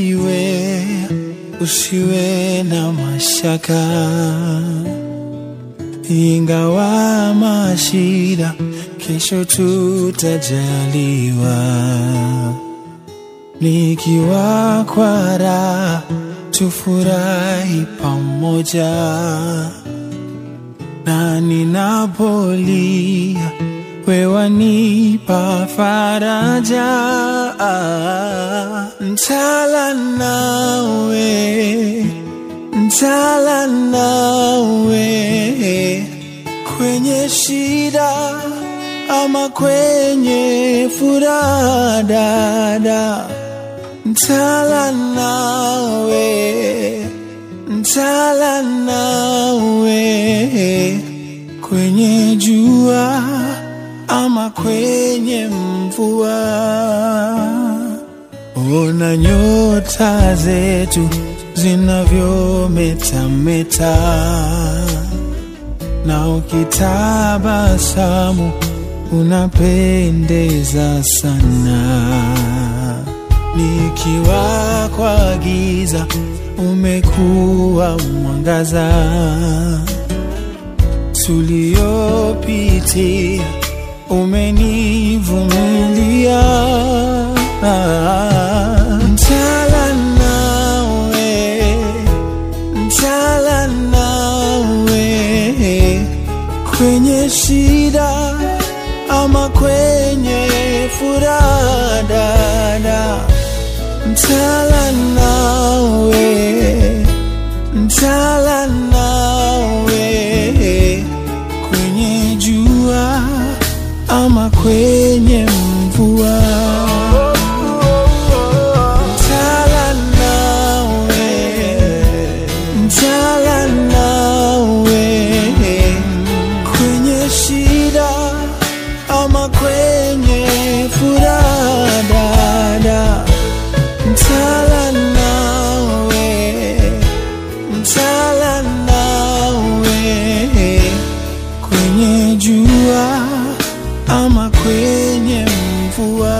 usiwe usiwe na mashaka, ingawa mashida, kesho tutajaliwa. Nikiwa kwa raha, tufurahi pamoja, na ninapolia wewe wanipa faraja, ntala nawe, ntala nawe kwenye shida ama kwenye furaha, dada, ntala nawe, ntala nawe kwenye jua ama kwenye mvua. Ona nyota zetu zinavyometameta, na ukitabasamu unapendeza sana. Nikiwa kwa giza umekuwa mwangaza, tuliopitia umenivumilia. Ntala nawe, ntala nawe kwenye shida ama kwenye furaha, dada, ntala nawe, ntala nawe kwenye jua ama kwenye mvua. Ntala nawe, ntala nawe kwenye shida ama kwenye furaha, dada, ntala nawe, ntala nawe kwenye jua ama kwenye mvua.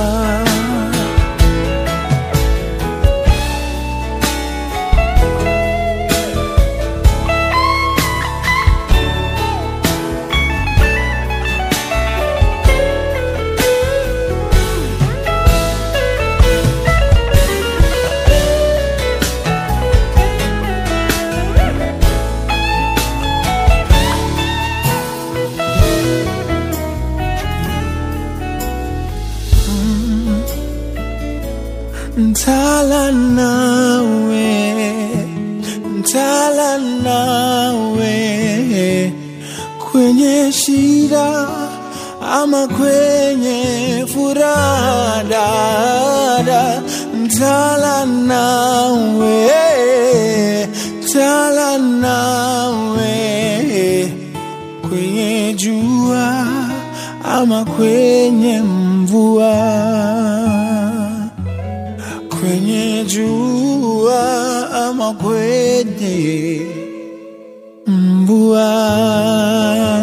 Ntala nawe, ntala nawe kwenye shida ama kwenye furaha, dada, ntala nawe, ntala nawe kwenye jua ama kwenye mvua kwenye jua ama kwenye mvua.